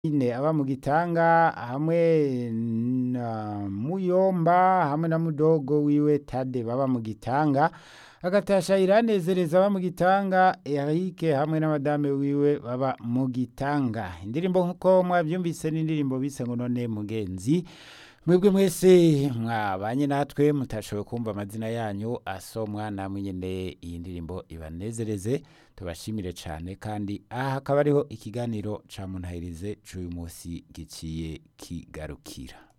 ine aba mu gitanga hamwe na muyomba hamwe na mudogo wiwe tade baba mu gitanga agatasha iranezereza aba mu gitanga erike hamwe n'amadame wiwe baba mu gitanga indirimbo nk'uko mwabyumvise n'indirimbo bise ngo none mugenzi mwebwe mwese mwabanye natwe mutashoboye kumva amazina yanyu asomwa namwe nyene iyi ndirimbo ibanezereze tubashimire cyane kandi aha hakaba ariho ikiganiro ca muntahirize c'uyu munsi giciye kigarukira